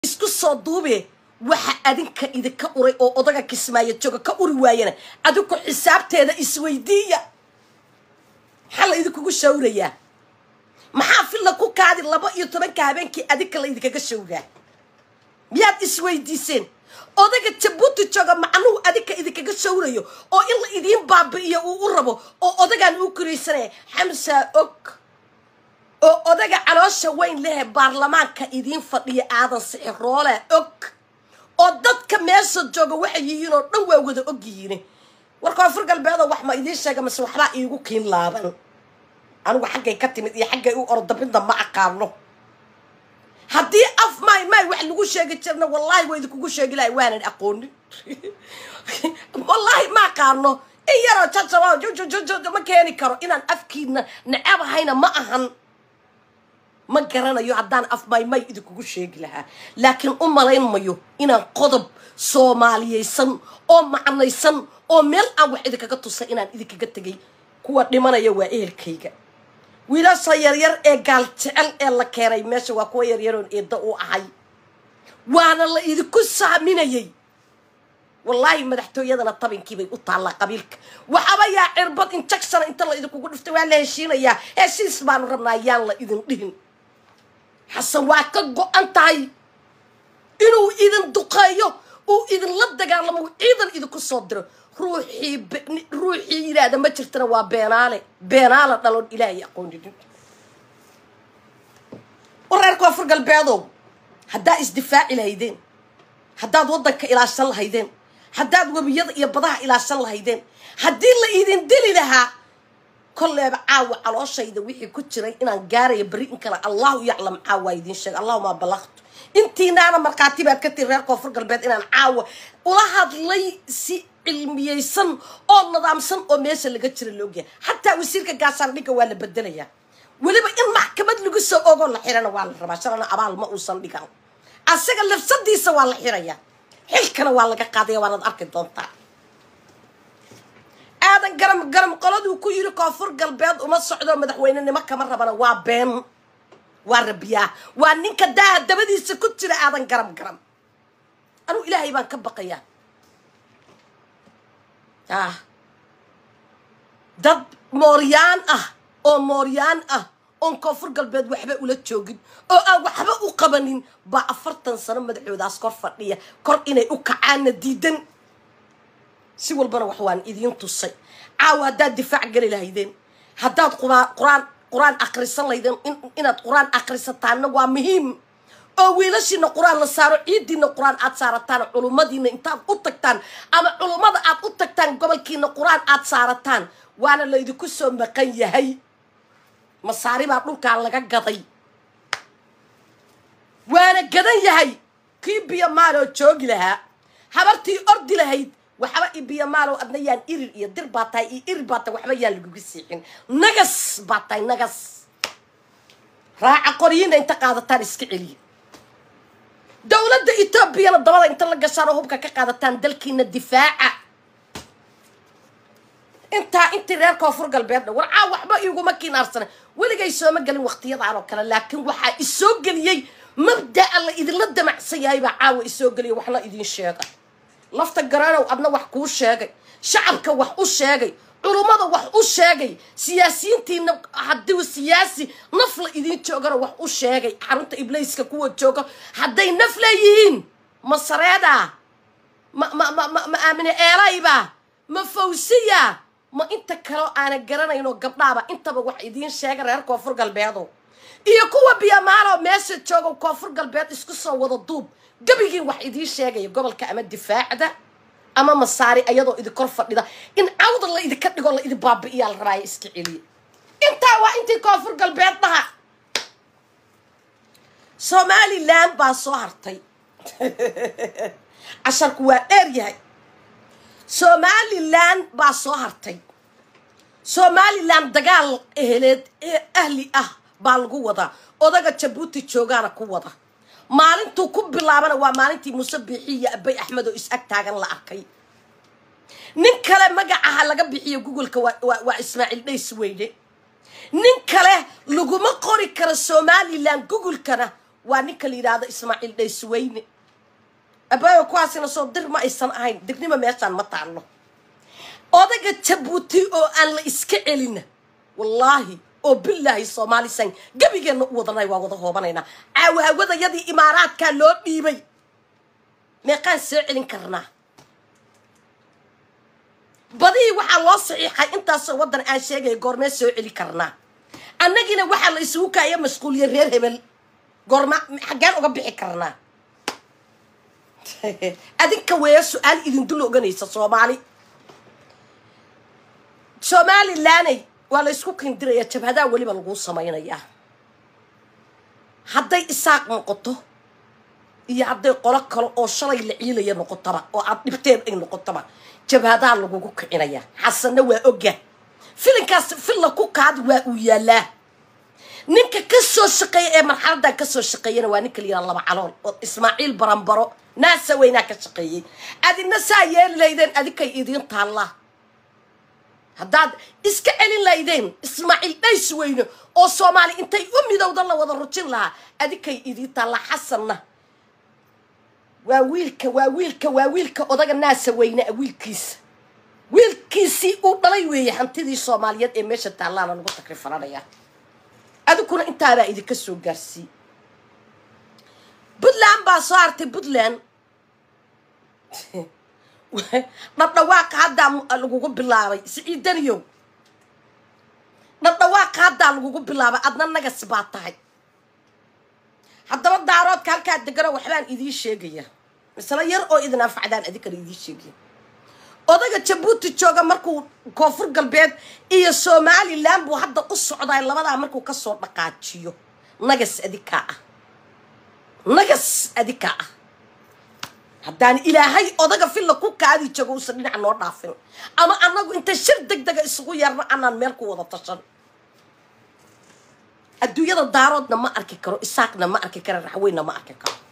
isku soo duube waxa adinka idinka uray oo odaga kismaayo jooga ka uri waayana adinku xisaabteeda isweydiiya maxaa la idinkugu shawrayaa maxaa filla ku kaadi laba iyo tobanka habeenkii adinka la idinkaga shawraa miyaad isweydiiseen odaga jabuuti jooga macnuhu adinka idinkaga shawrayo oo in la idiin baabi'iyo uu u rabo oo odagaan uu koraysanaya xamsaa og oo odaga caloosha weyn lehe baarlamaanka idiin fadhiya aadan sixiroole og oo dadka meesha jooga waxay yihiin oo dhan waa wada og yihiin war koonfur galbeedo wax ma idiin sheega mase waxbaa iigu kiin laaban anigu xaggay ka timid iyo xaggay u ordabinda ma aqaano haddii af maay maay wax lagu sheegi jirna wallaahi waa idinkugu sheegi lahay waanan aqoonin wallaahi ma aqaano in yaroo jajaba jojojojo ma keeni karo inaan afkiina necabahayna ma ahan ma garanayo haddaan af maay maay idinkugu sheegi lahaa laakiin u malayn mayo inaan qodob soomaaliyaysan oo macnaysan oo meel aan wax idinkaga tusay inaan idinkaga tegay kuwa dhimanaya waa ehelkayga wiilasha yaryar ee gaal jecel ee la keenay meesha waa kuwa yaryaroon eedda u ahay waana la idinku saaminayay wallaahi madaxtooyadana tabinkiibay u taallaa qabiilka waxaba yaa cirbad injection inta la idinkugu dhiftay waa la heshiinayaa heshiis baanu rabnaa yaan la idin dhihin xasan waa ka go-an tahay inuu idin duqeeyo uu idinla dagaalamo uu ciidan idinku soo diro ruuxii ruuxii yidhaahda ma jirtana waa beenaale beenaala dhaloon ilaahay aqooninin wareer koonfur galbeedow haddaa isdifaaci lahaydeen haddaad waddanka ilaashan lahaydeen haddaad webiyada iyo badaha ilaashan lahaydeen haddii la idin dili lahaa kolleeba caawa calooshayda wixii ku jiray inaan gaaraya beri in kale allahu yaclam caawa idiin sheega allahuma balaqtu intiinaana markhaati baad ka tiri reer koonfur galbeed inaan caawa ula hadlay si cilmiyeysan oo nidaamsan oo meesha laga jira laogyahay xataa wasiirka gaashaandhigga waa la bedelayaa weliba in maxkamad lagu soo ogoo la xirana waa la rabaa shalana abaal ma uusan dhigan asaga lafsadiisa waa la xirayaa xilkana waa laga qaadaya waanaad arki doontaa aadan garam garam qoladuu ku yiri koonfur galbeed uma socdo madaxweynenimo kama rabana waa been waa rabiyaa waa ninka daaha dabadiisa ku jira aadan garam garam anugu ilaahay baan ka baqayaa ah dad mooryaan ah oo mooryaan ah oon koonfur galbeed waxba ula joogin oo aan waxba u qabanin baa afartan sano madaxoodaas kor fadhiya kor inay u kacaanna diidan si walbana wax waan idiin tusay caawa haddaad difaac geli lahaydeen haddaad quraan qur-aan akhrisan lahaydeen inaad qur-aan akhrisataanna waa muhiim oo wiilashiina qur-aan la saaro ciidiina qur-aan aad saarataan culummadiina intaad u tagtaan ama culummada aad u tagtaan gobolkiina qur-aan aad saarataan waana laydinku soo maqan yahay masaari baa dhulkaa laga gaday waana gadan yahay kii biyo maaloo joogi lahaa habartii ordi lahayd waxba i biyo maalow adna yaan irir iyo dir baa tahay iyo irir baa tahay waxba yaan laguga siixin nagas baa tahay nagas raaca qoryiina inta qaadataan iska celiya dowladda etoobiyana dabada inta la gashaan oo hubka ka qaadataan dalkiina difaaca intaa intii reer koonfur galbeedna warcaa waxba iguma kinaarsana weligay sooma gelin waqtiyadaan oo kale laakiin waxaa isoo geliyey mabda'a la idinla damacsan yahay baa caawa isoo geliya waxna idiin sheega lafta garanow adna wax kuu sheegay shacabka wax u sheegay culummada wax u sheegay siyaasiyiintiina haddii siyaasi naf la idiin joogana wax u sheegay xarunta ibliiska kuwa jooga hadday naf leeyihiin ma sareeda ma ma ma ma ma aamine eelayba ma fawsiya ma inta kaleo aana garanayno gabdhaaba intaba wax idiin sheega reer koonfur galbeedo iyo kuwa biyamaalo meesha jooga koonfur galbeed isku soo wada duub gebigiin wax idiin sheegaya gobolka ama difaacda ama masaari ayadoo idinkor fadhida in cawda la idinka dhigoo la idin baabi'iyaa la rabaayo iska celiya intaa waa intii koonfur galbeed dhaha somalilan baa soo hartay casharku waa dheer yahay somalilan baa soo hartay somalilan dagaal eheleed ee ahli ah baa lagu wadaa odaga jabuuti joogaana ku wada maalintuu ku bilaabana waa maalintii muuse biixi iyo abay axmed oo is-ag taagan la arkay nin kale magacaha laga bixiyo googoleka waa ismaaciil dhays weyne nin kale laguma qori karo somalilan googolkana waa ninka la yidhaahdo ismaaciil dhaysweyne abaayo kuwaasina soo dir ma aysan ahayn dirnima meeshaan ma taallo odaga jabuuti oo aan la iska celina wallaahi oo bilaahi soomaalisan gebigeenna u wadanay waa wada hoobanaynaa caawahawadayadii imaaraadkaa loo dhiibay meeqaan soo celin karnaa badihii waxaa loo saxiixay intaasoo waddan aan sheegaya goormee soo celi karnaa annagina waxaa la isugu kaaya mashquuliya reer hebel goorma xaggeen uga bixi karnaa adinka weeya su-aal idindula oganaysa soomaali somalilaney waa la ysku kindiraya jabhadaa weliba laguu samaynayaa hadday isaaq noqoto iyo hadday qolo kale oo shalay la ciilaya noqotaba oo aad dhibteen ay noqotaba jabhadaa lagugu kicinaya xasanna waa oga filinkaas filla ku kaadi waa uu yaalaa ninka ka soo shaqeeya ee marxaladan ka soo shaqeeyana waa ninka la yidhaha laba calool oo ismaaciil baranbaro naasa weynaa ka shaqeeyey adina saa yeeli laydeen adinkay idiin taallaa haddaad iska celin laydeen ismaaciil dhays weyne oo soomaali intay u midowda la wada rujin lahaa adinkay idiin taallaa xasanna waa wiilka waa wiilka waa wiilka odaga naasa weyne a wiilkiisa wiilkiisii uu dhalay weeye hantidii soomaaliyeed ee meesha taallaana lagu takrifananayaa adiguna intaabaa idinka soo gaarsii puntland baa soo hartay puntland dhadhawaaqa haddaa lagugu bilaabay siciidaniyow dhadhawaaqa haddaa lagugu bilaabay adna nagas baa tahay haddaba daaroodka halkaa degano waxbaan idiin sheegaya misle yar oo idin anfacdaan adinkana idiin sheegaya odaga jabuuti jooga markuu koonfur galbeed iyo somalilan buu hadda u socdaay labadaa markuu kasoo dhaqaajiyo nagas adikaa ah nagas adikaa ah haddaan ilaahay odaga filla ku kaadi joogo uusan dhinac noo dhaafin ama annagu inta shir deg dega isugu yeerno anaan meel ku wada tashan adduunyada daaroodna ma arki karo isaaqna ma arki karo raxweynna ma arki karo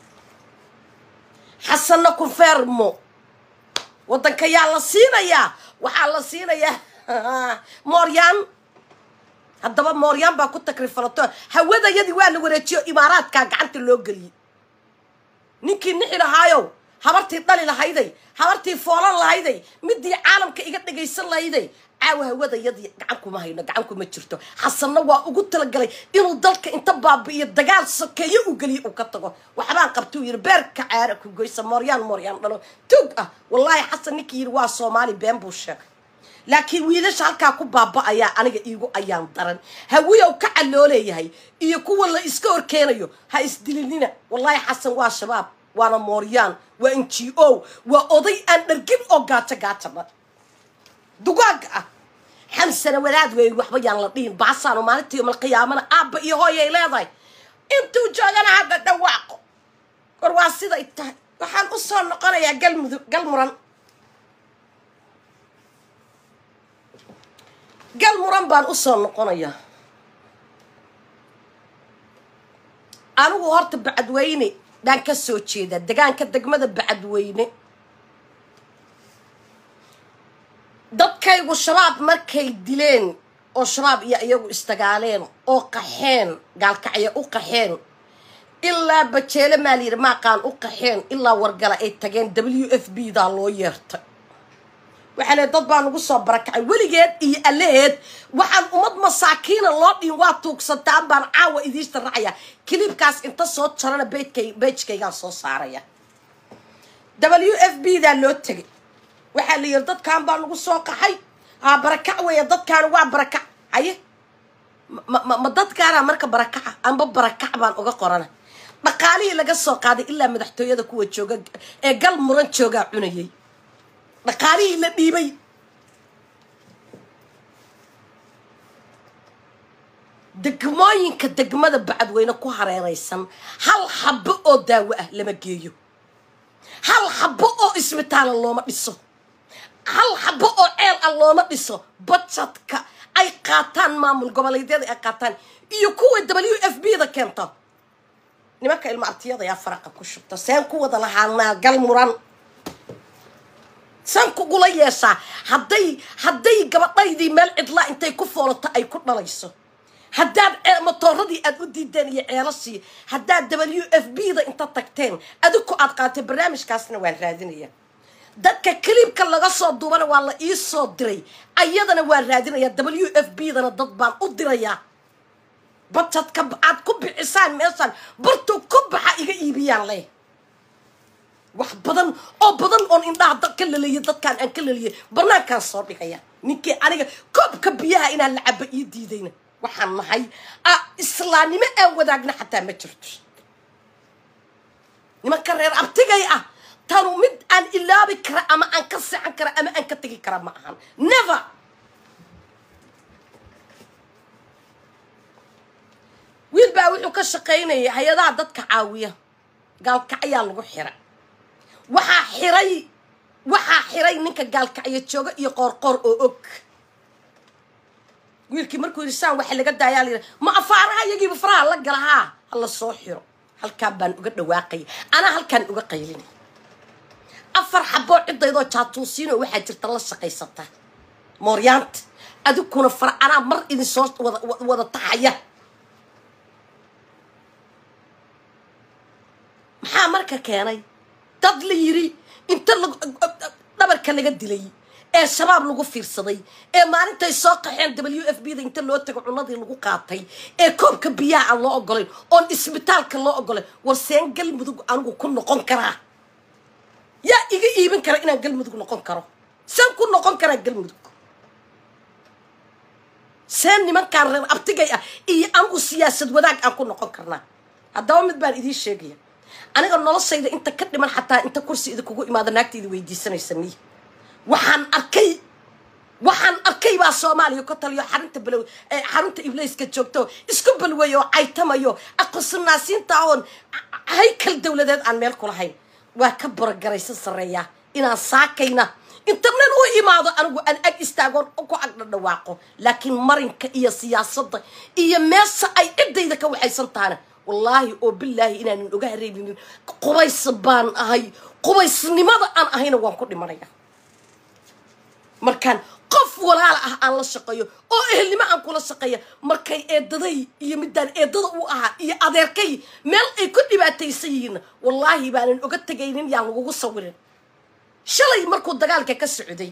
xasanna confermo waddanka yaa la siinayaa waxaa la siinayaa mooryaan haddaba mooryaan baa ku takrifalato hawadayadii waa la wareejiyo imaaraadkaa gacanta loo geliyey ninkii nixi lahaayow habartii dhali lahayday habartii foolan lahayday midii caalamka iga dhagaysan lahayday caawa hawadayadii gacan kuma hayno gacan kuma jirto xasanna waa ugu talagalay inuu dalka inta baabi'iyo dagaal sokeeyo u geliyo uu ka tago waxbaan qabtuu yidhi beerka caara ku goysa mooryaan mooryaan dhalo tuug ah wallaahi xasan ninkii yidhi waa soomaali been buu sheegay laakiin wiilasha halkaa ku baaba'ayaa aniga iigu ayaan daran hawiyow ka calooleeyahay iyo kuwa la iska horkeenayo ha isdilinina wallaahi xasan waa shabaab waana mooryaan waa n g o waa oday aan dhargin oo gaajo gaajaba dugaag ah xamsana wadaad weey waxba yaan la dhihin baasaano maalintii yoomal qiyaamana aabba iyo hooyay leedahay intuu joogana hadda dhawaaqo war waa siday tahay waxaan u soo noqonayaa galmudug galmuran gal muran baan u soo noqonayaa anigu horta bacadweyne baan ka soo jeedaa degaanka degmada bacadweyne dadkaygu shabaab markay dileen oo shabaab iyo iyagu isdagaaleen oo qaxeen gaalkacya u qaxeen ilaa bajeele maalyiri maaqaan u qaxeen ilaa wargala ay tageen w f b daa loo yeertay waxaa le dad baa nagu soo barakacay weligeed iyo allaheed waxaan ummad masaakiina loo dhiin waa tuugsantaan baan caawa idiista racaya kilibkaas inta soo jarana beydkay beejkaygaan soo saaraya w f b daa loo tegay waxaa la yidhi dadkan baa nagu soo qaxay haa barakac weya dadkaani waa barakac haye ma ma dadkaanaa marka barakaca amba barakac baan uga qorana dhaqaalihii laga soo qaaday ilaa madaxtooyada kuwa jooga ee gal muran joogaa cunayay dhaqaalihii la dhiibay degmooyinka degmada bacadweyne ku hareeraysan hal xabo oo daawo ah lama geeyo hal xabo oo isbitaala looma dhiso hal xabo oo ceel ah looma dhiso bajadka ay qaataan maamul goboleedyada ay qaataan iyo kuwa w f b da keento nimanka ilma artiyada ayaa faraqa ku shubta seen ku wada lahaanaa gal muran saan kugula yeeshaa hadday hadday gabadhaydii meel cidlaa intay ku foolato ay ku dhalayso haddaad matooradii aad u diideen iyo ceelashii haddaad w f b da inta tagteen adiku aad qaatay barnaamijkaasna waan raadinaya dadka kaliibka laga soo duubana waa la ii soo diray ayadana waan raadinaya w f b dana dad baan u dirayaa bajadka aad ku bixisaan meeshaan bartuu ku baxa iga iibiyaan leh wax badan oo badan oon indhaha dad ka laleeyay dadkaan aan ka laleeyay banaankaan soo dhigaya ninkii aniga koobka biyaha inaan la cabo ii diidayna waxaan nahay islaamnimo aan wadaagna xataa ma jirto nimanka reer abtigay ah tanu mid aan ilaabi kara ama aan ka seexan kara ama aan ka tegi kara ma ahan never wiil baa wuxuu ka shaqaynayay hay-adaha dadka caawiya gaalkacyaa lagu xira waxaa xiray waxaa xiray ninka gaalkacyo jooga iyo qoorqoor oo og wiilkii markuu yidhi saan waxa laga daayaa la yidhi ma afaaraha iyagiiba faraha la gala haa hala soo xiro halkaan baan uga dhawaaqaya anaa halkaan uga qaylinay afar xaboo cidaydoo jaatuusiinoo waxaa jirta la shaqaysata mooryaanta adigkuna fara anaa mar idin soo wada wada taxaya maxaa marka keenay dad la yiri inta dhabarka laga dilay ee shabaab lagu fiirsaday ee maalintay soo qaxeen w f b da inta loo tago cunadii lagu qaatay ee koobka biyaha aan loo ogolayn oon isbitaalka loo ogolayn war seen galmudug anigu ku noqon karaa yaa iga iibin kara inaan galmudug noqon karo seen ku noqon karaa galmudug seen nimankaan reer abtigay ah iyo anigu siyaasad wadaag aan ku noqon karnaa haddaba mid baan idiin sheegaya aniga noloshayda inta ka dhiman xataa inta kursi idinkugu imaado naagta idi weydiisanaysa niy waxaan arkay waxaan arkay baa soomaaliya ka taliyo xarunta balow xarunta ibleyska joogto isku balweeyo oo caytamayo aqosunaasiinta oon haykal dowladeed aan meel kulahayn waa ka borogaraysan sarreeyaa inaan saakayna internet u imaado anigu aan ag istaagoon ku agdha dhawaaqo laakiin marinka iyo siyaasadda iyo meesha ay ciddayda ka waxaysan tahana wallaahi oo bilaahi inaanan oga hareebinin qubays baan ahay qubaysnimada aan ahayna waan ku dhimanaya markaan qof walaala ah aan la shaqeeyo oo ehelnimo aan kula shaqeeya markay eedaday iyo midaan eedada u ahaa iyo adeerkay meel ay ku dhibaataysan yihiinna wallaahi baanan oga tegaynin yaan lagugu sawirin shalay markuu dagaalka ka socday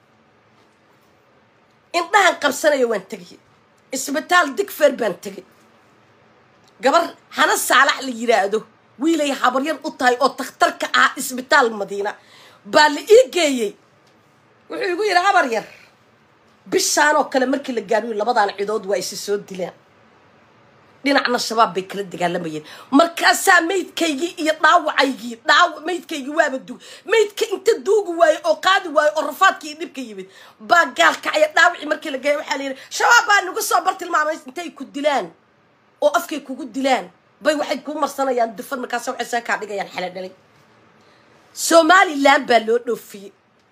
indhahan qabsanaya waan tegay isbitaal digfer baan tegay gabar hana saalax la yidhaahdo wiilay habaryar u tahay oo takhtarka ah isbitaal madiina baa la ii geeyey wuxuu igu yidhi habar yar bishaan oo kale markii la gaadhiyo labadaan cidood waa isi soo dilaan dhinacna shabaab bay kala dagaalamayeen markaasaa maydkaygii iyo dhaawacaygii dhaaw maydkaygii waaba dug maydka inta duugi waayo oo qaadi waayo oo rafaadkii iyo dhibka yimid baa gaalkacya dhaawacii markii la geeya waxaa la yidhi shabaab baa nagu soo bartilmaamay intay ku dilaan oo afkay kugu dilaan bay waxay kuu marsanayaan dufan markaas waxay saa kaa dhigayaan xala dhalay somalilan baa loo dhoofiyey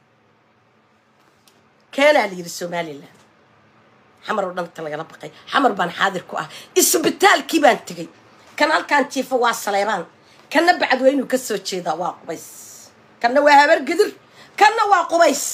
keenaa la yidhi somalilan xamar oo dhanta lagala baqay xamar baan xaadir ku ah isbitaalkii baan tegay kan halkaan jiifo waa saleebaan kanna bacadweynuu ka soo jeedaa waa qubays kanna waa habar gadir kanna waa qubays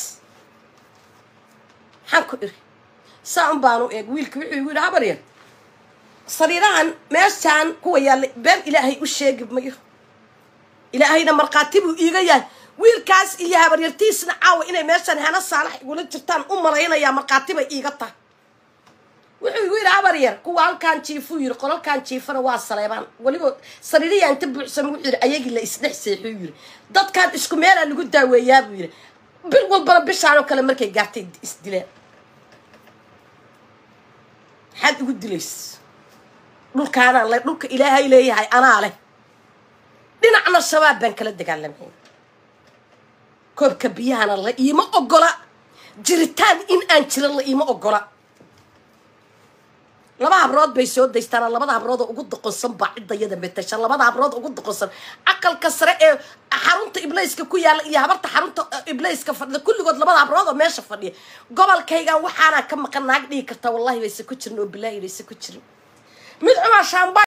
maxaan ku iri saa un baan u eeg wiilka wuxuu igu yidhi habar yar sariirahan meeshaan kuwa yaallay been ilaahay u sheegi mayo ilaahayna markhaati buu iiga yahay wiilkaas iyo habaryartiisna caawa inay meeshaan hana saalax igula jirtaan u malaynayaa markhaati bay iiga tahay wuxuu igu yidhi habar yar kuwa halkaan jiifuu yidhi qolalkaan jiifana waa saleebaan weliba sariiriyaa inta buuxsama wuxuu yidhi ayagii la isdhex seexuu yidhi dadkaan isku meelaa lagu daaweeyaa buu yidhi bil walbana bishaanoo kale markay gaartay isdileen maxaad igu dilays dhulkaanaan le dhulka ilaahay leeyahay anaa leh dhinacna shabaab baan kala dagaalamay koobka biyahana la iima ogola jiritaan in aan jiran la iima ogola laba habrood bay soo daystaan labada habrood oo ugu doqonsan baa ciddayada metasha labada habrood ugu doqonsan aqalka sare ee xarunta ibleyska ku yaalla iyo habarta xarunta ibleyska fadhida kulligood labada habrood oo meesha fadhiya gobolkaygan waxaanaa ka maqan naag dhigi kartaa wallahi bayse ku jirin oo bilaahi bayse ku jirin mid cumar shaamba